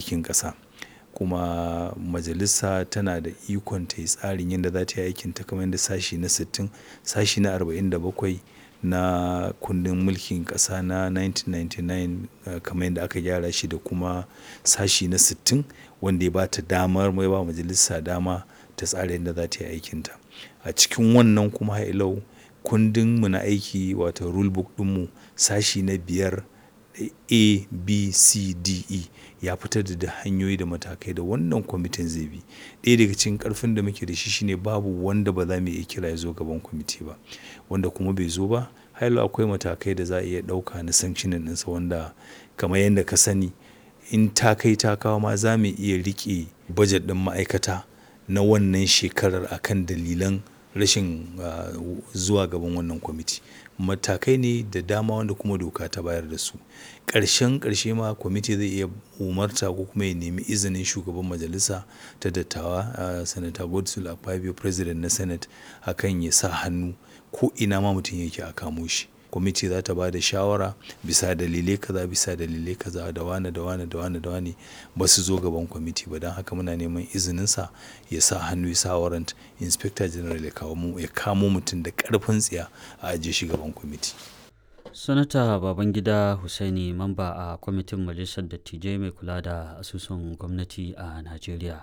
mulkin ƙasa kuma majalisa tana da ikon ta yi tsarin yadda za ta yi aikinta kamar yadda sashi na 60 sashi na 47 na kundin mulkin ƙasa na 1999 kamar yadda aka gyara shi da kuma sashi na 60 wanda ya ba ta damar mai ba majalisa dama ta tsara yadda za ta yi aikinta a cikin wannan kuma hailau kundin mu na aiki wato rule book ɗinmu sashi na biyar a b c d e ya fitar da da hanyoyi da matakai da wannan kwamitin zai bi ɗaya daga cikin ƙarfin da muke da shi shine babu wanda ba za mu iya kira ya zo gaban kwamiti ba wanda kuma bai zo ba hailu akwai matakai da za a iya ɗauka na sanctionin ɗinsa wanda kamar yadda ka sani in ta kai ta kawo ma za mu iya riƙe bajet ɗin ma'aikata na wannan shekarar akan dalilan rashin zuwa gaban wannan kwamiti matakai ne da dama wanda kuma doka ta bayar da su ƙarshen ƙarshe ma kwamiti zai iya umarta ko kuma ya nemi izinin shugaban majalisa ta dattawa sanata godswill akpabio president na senate akan ya sa hannu ko ina ma mutum yake a kamo shi kwamiti za ta ba da shawara bisa dalilai kaza bisa dalilai kaza da wane da wane da wane da wane ba su zo gaban kwamiti ba don haka muna neman izininsa ya sa hannu ya sa warrant inspector general ya kawo mu ya kamo mutum da karfin tsiya a ajiye shi gaban kwamiti sanata babangida husaini mamba a kwamitin majalisar dattijai mai kula da asusun gwamnati a najeriya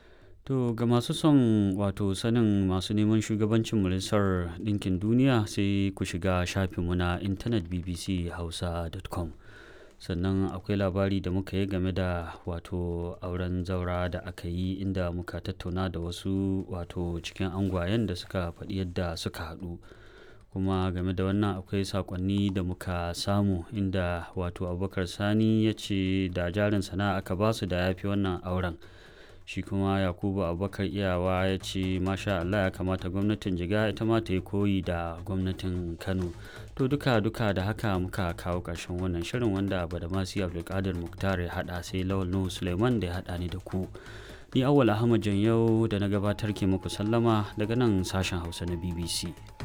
To ga masu son wato sanin masu neman shugabancin majalisar ɗinkin duniya sai ku shiga shafinmu na intanet bbchausa.com sannan akwai labari da muka yi game da wato auren zaura da aka yi inda muka tattauna da wasu wato cikin angwayen da suka faɗi yadda suka haɗu kuma game da wannan akwai sakonni da muka samu inda wato abubakar sani ya ce da jarin sana'a aka basu da ya fi wannan auren shi kuma yakubu abubakar iyawa ya ce masha allah ya kamata gwamnatin jiga ita ma ta yi koyi da gwamnatin kano to duka duka da haka muka kawo ƙarshen wannan shirin wanda badamasi abdulkadir muktar ya haɗa sai lawal nuhu suleiman da ya haɗa ni da ku ni awwal ahmad yau da na gabatar ke muku sallama daga nan sashen hausa na bbc